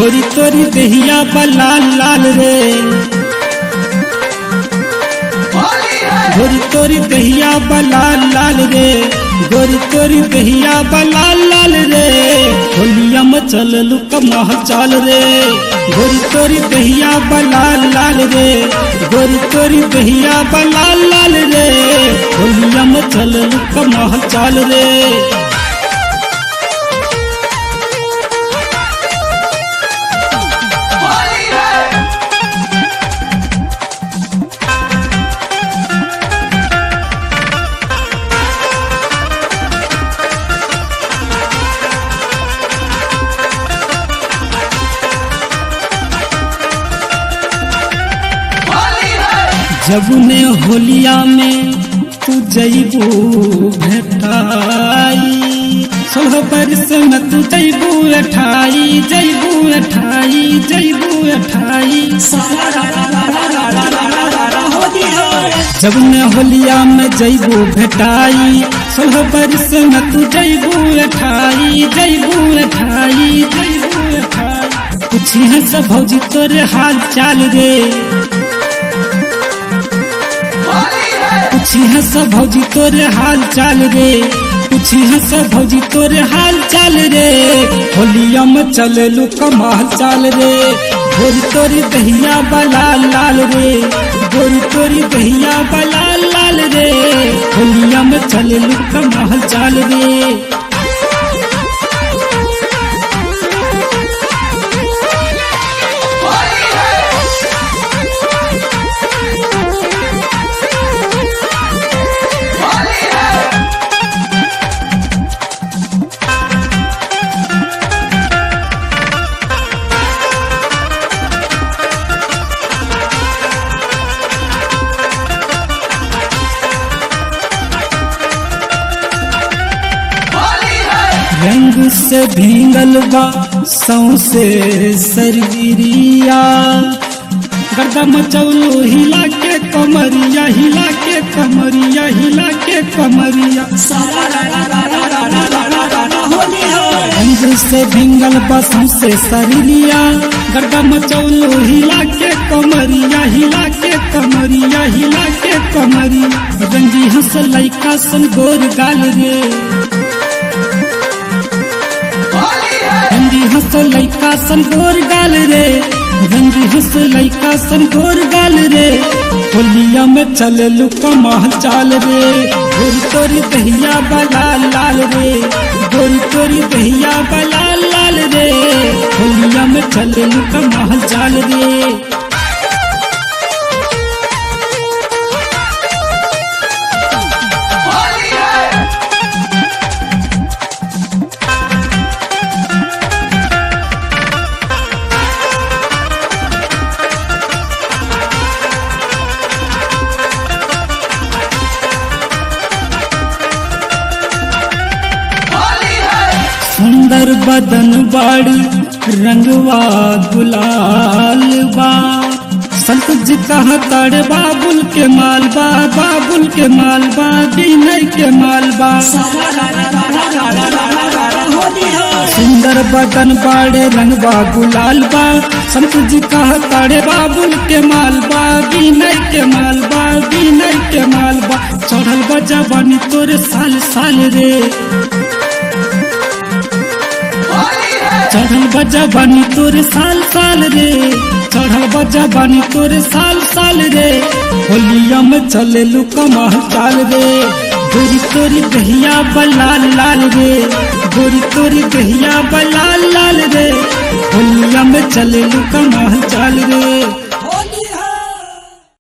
गोरी तोरी दहिया बलाल लाल रे गोरी तोरी दहिया बलाल लाल रे गोरी तोरी दहिया बलाल लाल रे होलिया में चललू कमह चाल रे गोरी तोरी दहिया बलाल लाल रे गोरी तोरी दहिया बलाल लाल रे होलिया में चललू कमह चाल रे जबने होलिया में तू जैबू भेटाई सोलह बरस में तू जैबू अठाई जैबू अठाई जैबू अठाई जबने होलिया में जैबू भेटाई सोलह बरस में तू जैबू अठाई जैबू अठाई जैबू अठाई पूछी सब भौजी तोरे हाल चाल रे पूछी है सब भौजी तोरे हाल चाल रे पूछी है सब भौजी तोरे हाल चाल रे होलिया में चले लू कमाल चाल रे गोरी तोरी दहिया बलाल लाल रे गोरी तोरी दहिया बलाल लाल रे होलिया में चले लू कमाल चाल रे रंग से भींगल बा सौसे सरगिरिया गर्दा मचौलो हिला के कमरिया हिला के कमरिया हिला के कमरिया रंग से भींगल बा सौसे सरगिरिया गर्दा मचौलो हिला के कमरिया हिला के कमरिया हिला के कमरिया रंगी हंस लैका सन गोर गाल रे रंगी हंस लैका सन गोर गाल रे रंगी हंस लैका सन गोर गाल रे होलिया में चले लू कमाल चाल रे गोरी तोरी दहिया बलाल लाल रे गोरी तोरी दहिया बलाल लाल रे होलिया में चले लू कमाल चाल रे सुंदर बदन बाड़ी रंगवा गुलाल बा संत जी कहा ताड़े बाबुल के मालबा बाबुल के मालबा विनय के मालबा सुंदर बदन बाड़े रंगवा गुलाल बा संत जी कहा ताड़े बाबुल के मालबा विनय के मालबा विनय के मालबा चढ़ल बजा बनी तोरे साल साल रे चढ़ल बजा बानी तोरे साल साल रे चढ़ल बजा बानी तोरे साल साल रे होलिया में चले लू कमाल चाल रे गोरी तोरी दहिया बलाल लाल रे गोरी तोरी दहिया बलाल लाल रे होलिया में चले लू कमाल चाल रे